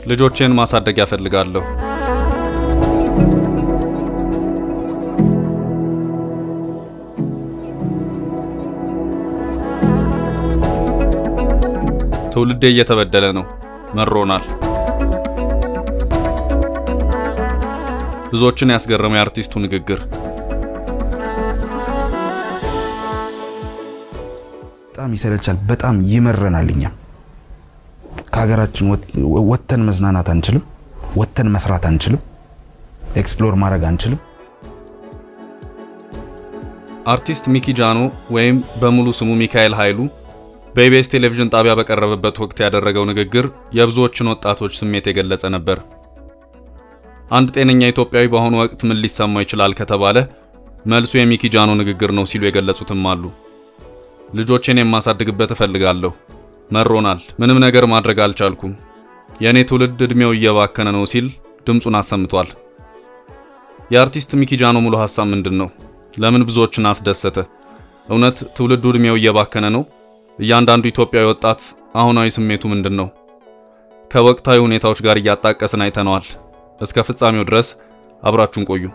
ልጆቼን ማሳደግ ያፈልጋለሁ። ትውልዴ እየተበደለ ነው፣ መሮናል። ብዙዎችን ያስገረመው የአርቲስቱ ንግግር በጣም ይሰለቻል። በጣም ይመረናል። እኛ ከሀገራችን ወጥተን መዝናናት አንችልም። ወጥተን መስራት አንችልም። ኤክስፕሎር ማድረግ አንችልም። አርቲስት ሚኪ ጃኖ ወይም በሙሉ ስሙ ሚካኤል ኃይሉ በኢቢኤስ ቴሌቪዥን ጣቢያ በቀረበበት ወቅት ያደረገው ንግግር የብዙዎችን ወጣቶች ስሜት የገለጸ ነበር። አንድ ጤነኛ ኢትዮጵያዊ በአሁኑ ወቅት ምን ሊሰማው ይችላል ከተባለ መልሱ የሚኪ ጃኖ ንግግር ነው ሲሉ የገለጹትም አሉ። ልጆቼን የማሳድግበት እፈልጋለሁ፣ መሮናል፣ ምንም ነገር ማድረግ አልቻልኩም፣ የእኔ ትውልድ ዕድሜው እየባከነ ነው ሲል ድምፁን አሰምቷል። የአርቲስት ሚኪ ጃኖ ሙሉ ሐሳብ ምንድን ነው? ለምን ብዙዎችን አስደሰተ? እውነት ትውልዱ ዕድሜው እየባከነ ነው? እያንዳንዱ ኢትዮጵያዊ ወጣት አሁናዊ ስሜቱ ምንድን ነው? ከወቅታዊ ሁኔታዎች ጋር እያጣቀስን አይተነዋል። እስከ ፍጻሜው ድረስ አብራችሁን ቆዩ።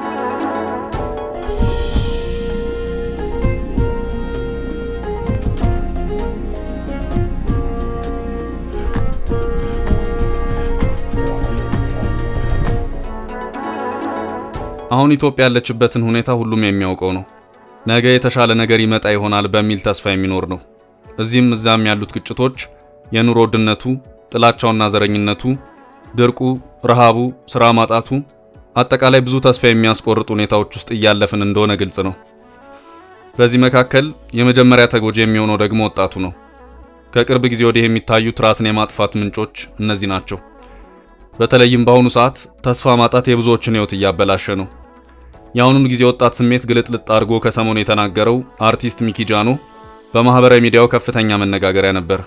አሁን ኢትዮጵያ ያለችበትን ሁኔታ ሁሉም የሚያውቀው ነው። ነገ የተሻለ ነገር ይመጣ ይሆናል በሚል ተስፋ የሚኖር ነው። እዚህም እዛም ያሉት ግጭቶች፣ የኑሮ ውድነቱ፣ ጥላቻውና ዘረኝነቱ፣ ድርቁ፣ ረሃቡ፣ ስራ ማጣቱ፣ አጠቃላይ ብዙ ተስፋ የሚያስቆርጥ ሁኔታዎች ውስጥ እያለፍን እንደሆነ ግልጽ ነው። በዚህ መካከል የመጀመሪያ ተጎጂ የሚሆነው ደግሞ ወጣቱ ነው። ከቅርብ ጊዜ ወዲህ የሚታዩት ራስን የማጥፋት ምንጮች እነዚህ ናቸው። በተለይም በአሁኑ ሰዓት ተስፋ ማጣት የብዙዎችን ሕይወት እያበላሸ ነው። የአሁኑን ጊዜ ወጣት ስሜት ግልጥልጥ አድርጎ ከሰሞኑ የተናገረው አርቲስት ሚኪ ጃኖ በማህበራዊ ሚዲያው ከፍተኛ መነጋገሪያ ነበር።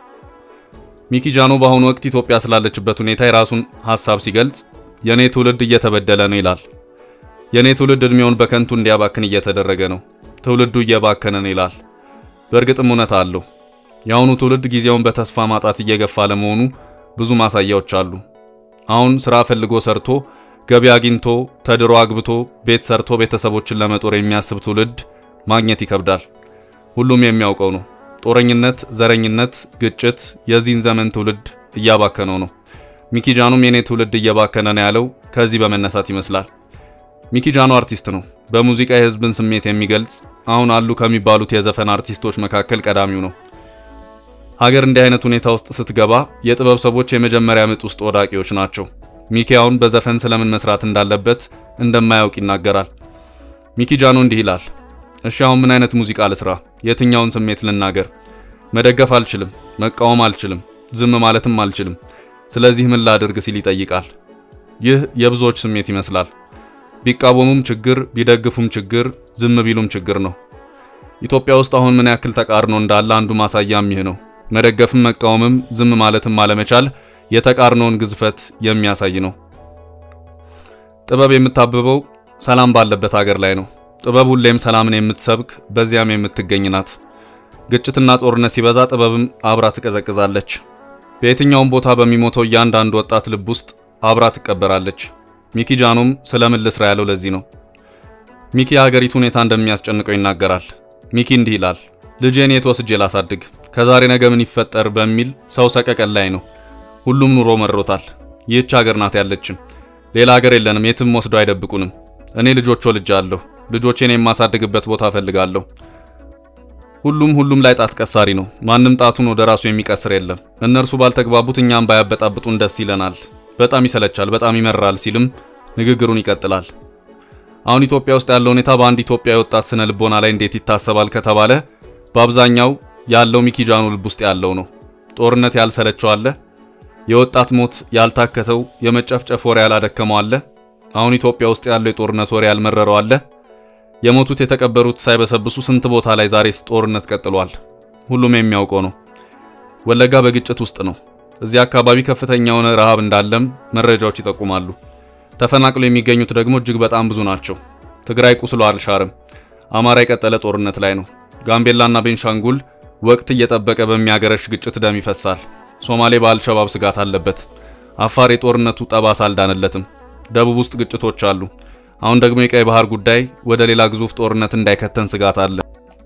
ሚኪ ጃኖ በአሁኑ ወቅት ኢትዮጵያ ስላለችበት ሁኔታ የራሱን ሐሳብ ሲገልጽ የኔ ትውልድ እየተበደለ ነው ይላል። የኔ ትውልድ እድሜውን በከንቱ እንዲያባክን እየተደረገ ነው። ትውልዱ እየባከነ ነው ይላል። በእርግጥም እውነት አለው። የአሁኑ ትውልድ ጊዜውን በተስፋ ማጣት እየገፋ ለመሆኑ ብዙ ማሳያዎች አሉ። አሁን ስራ ፈልጎ ሰርቶ ገቢ አግኝቶ ተድሮ አግብቶ ቤት ሰርቶ ቤተሰቦችን ለመጦር የሚያስብ ትውልድ ማግኘት ይከብዳል። ሁሉም የሚያውቀው ነው። ጦረኝነት፣ ዘረኝነት፣ ግጭት የዚህን ዘመን ትውልድ እያባከነው ነው። ሚኪ ጃኖም የኔ ትውልድ እየባከነ ነው ያለው ከዚህ በመነሳት ይመስላል። ሚኪ ጃኖ አርቲስት ነው። በሙዚቃ የህዝብን ስሜት የሚገልጽ አሁን አሉ ከሚባሉት የዘፈን አርቲስቶች መካከል ቀዳሚው ነው። ሀገር እንዲህ አይነት ሁኔታ ውስጥ ስትገባ የጥበብ ሰዎች የመጀመሪያ ምጥ ውስጥ ወዳቂዎች ናቸው። ሚኪ አሁን በዘፈን ስለምን መስራት እንዳለበት እንደማያውቅ ይናገራል። ሚኪ ጃኖ እንዲህ ይላል። እሺ አሁን ምን አይነት ሙዚቃ ልስራ? የትኛውን ስሜት ልናገር? መደገፍ አልችልም፣ መቃወም አልችልም፣ ዝም ማለትም አልችልም። ስለዚህ ምን ላድርግ ሲል ይጠይቃል። ይህ የብዙዎች ስሜት ይመስላል። ቢቃወሙም ችግር፣ ቢደግፉም ችግር፣ ዝም ቢሉም ችግር ነው። ኢትዮጵያ ውስጥ አሁን ምን ያክል ተቃርኖ እንዳለ አንዱ ማሳያም ይህ ነው። መደገፍም መቃወምም ዝም ማለትም አለመቻል የተቃርኖውን ግዝፈት የሚያሳይ ነው። ጥበብ የምታብበው ሰላም ባለበት ሀገር ላይ ነው። ጥበብ ሁሌም ሰላምን የምትሰብክ በዚያም የምትገኝ ናት። ግጭትና ጦርነት ሲበዛ ጥበብም አብራ ትቀዘቅዛለች። በየትኛውም ቦታ በሚሞተው እያንዳንዱ ወጣት ልብ ውስጥ አብራ ትቀበራለች። ሚኪ ጃኖም ስለምን ልስራ ያለው ለዚህ ነው። ሚኪ የሀገሪቱ ሁኔታ እንደሚያስጨንቀው ይናገራል። ሚኪ እንዲህ ይላል። ልጄን የት ወስጄ ላሳድግ? ከዛሬ ነገ ምን ይፈጠር በሚል ሰው ሰቀቀን ላይ ነው። ሁሉም ኑሮ መሮታል። ይህች ሀገር ናት ያለችን። ሌላ ሀገር የለንም። የትም ወስደው አይደብቁንም። እኔ ልጆች ወልጃለሁ። ልጆቼን የማሳድግበት ቦታ እፈልጋለሁ። ሁሉም ሁሉም ላይ ጣት ቀሳሪ ነው። ማንም ጣቱን ወደ ራሱ የሚቀስር የለም። እነርሱ ባልተግባቡት እኛም ባያበጣብጡን ደስ ይለናል። በጣም ይሰለቻል፣ በጣም ይመራል ሲልም ንግግሩን ይቀጥላል። አሁን ኢትዮጵያ ውስጥ ያለው ሁኔታ በአንድ ኢትዮጵያዊ ወጣት ስነ ልቦና ላይ እንዴት ይታሰባል ከተባለ በአብዛኛው ያለው ሚኪ ጃኖ ልብ ውስጥ ያለው ነው። ጦርነት ያልሰለቸው አለ። የወጣት ሞት ያልታከተው፣ የመጨፍጨፍ ወሬ ያላደከመው አለ። አሁን ኢትዮጵያ ውስጥ ያለው የጦርነት ወሬ ያልመረረው አለ። የሞቱት የተቀበሩት ሳይበሰብሱ ስንት ቦታ ላይ ዛሬስ ጦርነት ቀጥሏል። ሁሉም የሚያውቀው ነው። ወለጋ በግጭት ውስጥ ነው። እዚህ አካባቢ ከፍተኛ የሆነ ረሃብ እንዳለም መረጃዎች ይጠቁማሉ። ተፈናቅለው የሚገኙት ደግሞ እጅግ በጣም ብዙ ናቸው። ትግራይ ቁስሎ አልሻርም። አማራ የቀጠለ ጦርነት ላይ ነው። ጋምቤላና ቤንሻንጉል ወቅት እየጠበቀ በሚያገረሽ ግጭት ደም ይፈሳል። ሶማሌ በአልሸባብ ስጋት አለበት። አፋር የጦርነቱ ጠባሳ አልዳነለትም። ደቡብ ውስጥ ግጭቶች አሉ። አሁን ደግሞ የቀይ ባህር ጉዳይ ወደ ሌላ ግዙፍ ጦርነት እንዳይከተን ስጋት አለ።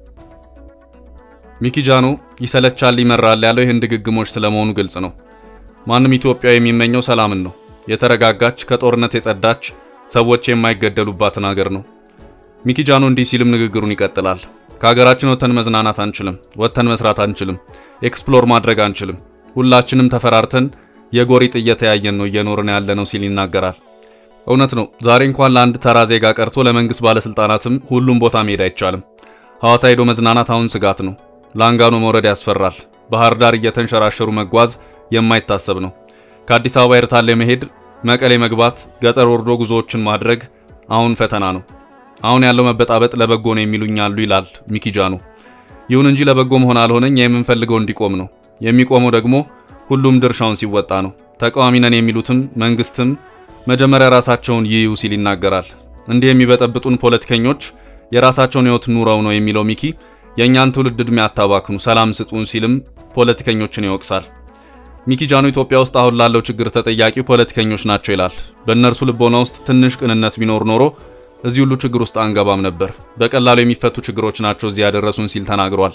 ሚኪ ጃኖ ይሰለቻል ይመራል ያለው ይህን ድግግሞች ስለመሆኑ ግልጽ ነው። ማንም ኢትዮጵያዊ የሚመኘው ሰላምን ነው። የተረጋጋች ከጦርነት የጸዳች ሰዎች የማይገደሉባትን ሀገር ነው። ሚኪ ጃኖ እንዲህ ሲልም ንግግሩን ይቀጥላል። ከሀገራችን ወጥተን መዝናናት አንችልም፣ ወጥተን መስራት አንችልም፣ ኤክስፕሎር ማድረግ አንችልም። ሁላችንም ተፈራርተን የጎሪጥ እየተያየን ነው እየኖርን ያለ ነው ሲል ይናገራል። እውነት ነው። ዛሬ እንኳን ለአንድ ተራ ዜጋ ቀርቶ ለመንግስት ባለስልጣናትም ሁሉም ቦታ መሄድ አይቻልም። ሐዋሳ ሄዶ መዝናናት አሁን ስጋት ነው። ላንጋኖ መውረድ ያስፈራል። ባህር ዳር እየተንሸራሸሩ መጓዝ የማይታሰብ ነው። ከአዲስ አበባ ኤርታሌ መሄድ፣ መቀሌ መግባት፣ ገጠር ወርዶ ጉዞዎችን ማድረግ አሁን ፈተና ነው። አሁን ያለው መበጣበጥ ለበጎ ነው የሚሉኝ አሉ ይላል ሚኪ ጃኖ። ይሁን እንጂ ለበጎ መሆን አልሆነኝ የምንፈልገው እንዲቆም ነው። የሚቆመው ደግሞ ሁሉም ድርሻውን ሲወጣ ነው። ተቃዋሚ ነን የሚሉትም መንግስትም መጀመሪያ ራሳቸውን ይዩ ሲል ይናገራል። እንዲህ የሚበጠብጡን ፖለቲከኞች የራሳቸውን ህይወት ኑረው ነው የሚለው ሚኪ የእኛን ትውልድ ዕድሜ አታባክኑ፣ ሰላም ስጡን ሲልም ፖለቲከኞችን ይወቅሳል። ሚኪ ጃኖ ኢትዮጵያ ውስጥ አሁን ላለው ችግር ተጠያቂው ፖለቲከኞች ናቸው ይላል። በእነርሱ ልቦና ውስጥ ትንሽ ቅንነት ቢኖር ኖሮ እዚህ ሁሉ ችግር ውስጥ አንገባም ነበር። በቀላሉ የሚፈቱ ችግሮች ናቸው እዚህ ያደረሱን ሲል ተናግሯል።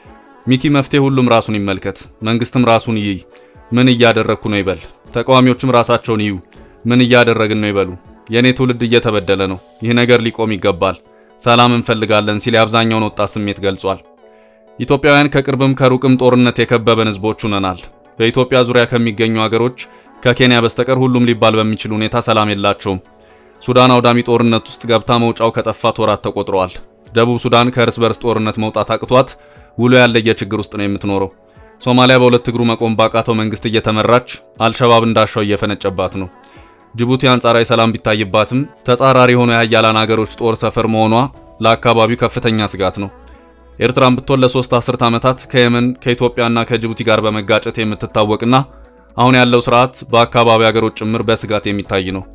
ሚኪ መፍትሄ ሁሉም ራሱን ይመልከት፣ መንግስትም ራሱን ይይ፣ ምን እያደረግኩ ነው ይበል። ተቃዋሚዎችም ራሳቸውን ይዩ፣ ምን እያደረግን ነው ይበሉ። የእኔ ትውልድ እየተበደለ ነው፣ ይህ ነገር ሊቆም ይገባል፣ ሰላም እንፈልጋለን ሲል የአብዛኛውን ወጣት ስሜት ገልጿል። ኢትዮጵያውያን ከቅርብም ከሩቅም ጦርነት የከበበን ህዝቦች ሆነናል። በኢትዮጵያ ዙሪያ ከሚገኙ ሀገሮች ከኬንያ በስተቀር ሁሉም ሊባል በሚችል ሁኔታ ሰላም የላቸውም። ሱዳን አውዳሚ ጦርነት ውስጥ ገብታ መውጫው ከጠፋት ወራት ተቆጥረዋል። ደቡብ ሱዳን ከእርስ በርስ ጦርነት መውጣት አቅቷት ውሎ ያለየ ችግር ውስጥ ነው የምትኖረው። ሶማሊያ በሁለት እግሩ መቆም ባቃተው መንግስት እየተመራች አልሸባብ እንዳሻው እየፈነጨባት ነው። ጅቡቲ አንጻራዊ ሰላም ቢታይባትም ተጻራሪ የሆኑ የሀያላን ሀገሮች ጦር ሰፈር መሆኗ ለአካባቢው ከፍተኛ ስጋት ነው። ኤርትራን ብትሆን ለሶስት አስርት ዓመታት ከየመን ከኢትዮጵያና ከጅቡቲ ጋር በመጋጨት የምትታወቅና አሁን ያለው ስርዓት በአካባቢ ሀገሮች ጭምር በስጋት የሚታይ ነው።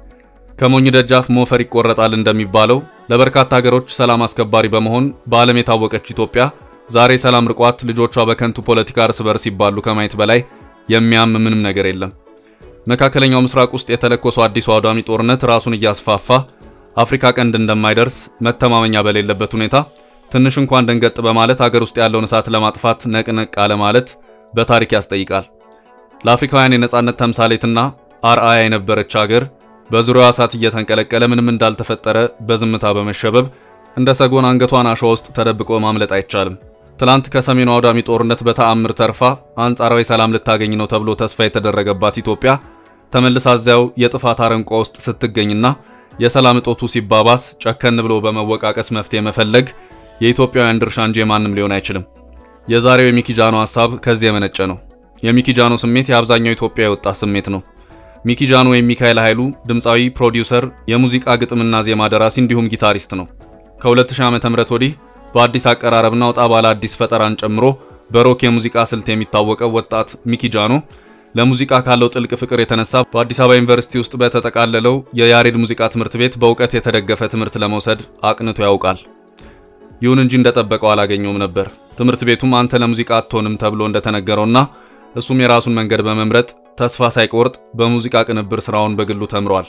ከሞኝ ደጃፍ ሞፈር ይቆረጣል እንደሚባለው ለበርካታ ሀገሮች ሰላም አስከባሪ በመሆን በዓለም የታወቀች ኢትዮጵያ ዛሬ ሰላም ርቋት ልጆቿ በከንቱ ፖለቲካ እርስ በርስ ሲባሉ ከማየት በላይ የሚያም ምንም ነገር የለም። መካከለኛው ምስራቅ ውስጥ የተለኮሰው አዲሱ አውዳሚ ጦርነት ራሱን እያስፋፋ አፍሪካ ቀንድ እንደማይደርስ መተማመኛ በሌለበት ሁኔታ ትንሽ እንኳን ደንገጥ በማለት ሀገር ውስጥ ያለውን እሳት ለማጥፋት ነቅነቅ አለ ማለት በታሪክ ያስጠይቃል። ለአፍሪካውያን የነጻነት ተምሳሌትና አርአያ የነበረች ሀገር በዙሪያዋ እሳት እየተንቀለቀለ ምንም እንዳልተፈጠረ በዝምታ በመሸበብ እንደ ሰጎን አንገቷን አሸዋ ውስጥ ተደብቆ ማምለጥ አይቻልም። ትላንት ከሰሜኑ አውዳሚ ጦርነት በተአምር ተርፋ አንጻራዊ ሰላም ልታገኝ ነው ተብሎ ተስፋ የተደረገባት ኢትዮጵያ ተመልሳ እዚያው የጥፋት አረንቋ ውስጥ ስትገኝና የሰላም እጦቱ ሲባባስ ጨከን ብሎ በመወቃቀስ መፍትሄ መፈለግ የኢትዮጵያውያን ድርሻ እንጂ የማንም ሊሆን አይችልም። የዛሬው የሚኪጃኖ ሐሳብ ከዚህ የመነጨ ነው። የሚኪጃኖ ስሜት የአብዛኛው ኢትዮጵያ የወጣት ስሜት ነው። ሚኪጃኖ ወይም ሚካኤል ኃይሉ ድምፃዊ፣ ፕሮዲውሰር፣ የሙዚቃ ግጥምና ዜማ ደራሲ እንዲሁም ጊታሪስት ነው። ከ2000 ዓ.ም ወዲህ በአዲስ አቀራረብና ወጣ ባለ አዲስ ፈጠራን ጨምሮ በሮክ የሙዚቃ ስልት የሚታወቀው ወጣት ሚኪጃኖ ለሙዚቃ ካለው ጥልቅ ፍቅር የተነሳ በአዲስ አበባ ዩኒቨርሲቲ ውስጥ በተጠቃለለው የያሬድ ሙዚቃ ትምህርት ቤት በእውቀት የተደገፈ ትምህርት ለመውሰድ አቅንቶ ያውቃል። ይሁን እንጂ እንደጠበቀው አላገኘውም ነበር። ትምህርት ቤቱም አንተ ለሙዚቃ አትሆንም ተብሎ እንደተነገረውና እሱም የራሱን መንገድ በመምረጥ ተስፋ ሳይቆርጥ በሙዚቃ ቅንብር ስራውን በግሉ ተምሯል።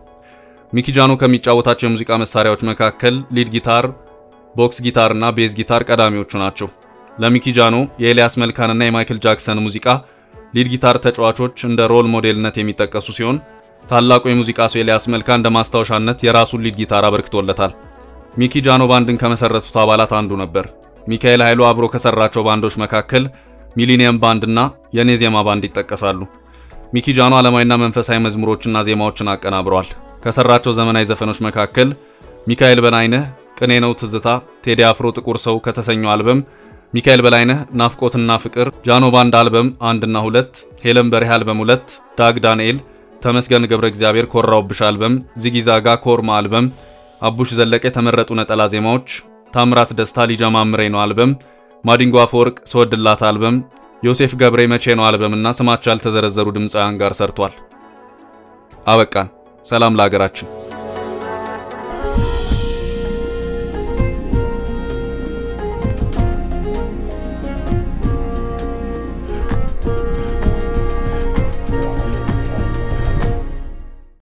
ሚኪጃኖ ከሚጫወታቸው የሙዚቃ መሳሪያዎች መካከል ሊድ ጊታር፣ ቦክስ ጊታር እና ቤዝ ጊታር ቀዳሚዎቹ ናቸው። ለሚኪጃኖ የኤልያስ መልካንና የማይክል ጃክሰን ሙዚቃ ሊድ ጊታር ተጫዋቾች እንደ ሮል ሞዴልነት የሚጠቀሱ ሲሆን ታላቁ የሙዚቃ ሰው ኤልያስ መልካ እንደ ማስታወሻነት የራሱን ሊድ ጊታር አበርክቶለታል። ሚኪ ጃኖ ባንድን ከመሰረቱት አባላት አንዱ ነበር። ሚካኤል ኃይሉ አብሮ ከሰራቸው ባንዶች መካከል ሚሊኒየም ባንድ እና የኔ ዜማ ባንድ ይጠቀሳሉ። ሚኪ ጃኖ ዓለማዊና መንፈሳዊ መዝሙሮችና ዜማዎችን አቀናብሯል። ከሰራቸው ዘመናዊ ዘፈኖች መካከል ሚካኤል በላይነህ፣ ቅኔ ነው ትዝታ፣ ቴዲ አፍሮ ጥቁር ሰው ከተሰኘው አልበም፣ ሚካኤል በላይነህ ናፍቆትና ፍቅር፣ ጃኖ ባንድ አልበም አንድና ሁለት፣ ሄለን በርሄ አልበም ሁለት፣ ዳግ ዳንኤል፣ ተመስገን ገብረ እግዚአብሔር ኮራውብሽ አልበም፣ ዚጊዛጋ ኮርማ አልበም፣ አቡሽ ዘለቀ የተመረጡ ነጠላ ዜማዎች፣ ታምራት ደስታ ሊጀማምሬ ነው አልበም፣ ማዲንጎ አፈወርቅ ስወድላት አልበም፣ ዮሴፍ ገብሬ መቼ ነው አልበም እና ስማቸው ያልተዘረዘሩ ድምፃውያን ጋር ሰርቷል። አበቃን። ሰላም ለሀገራችን።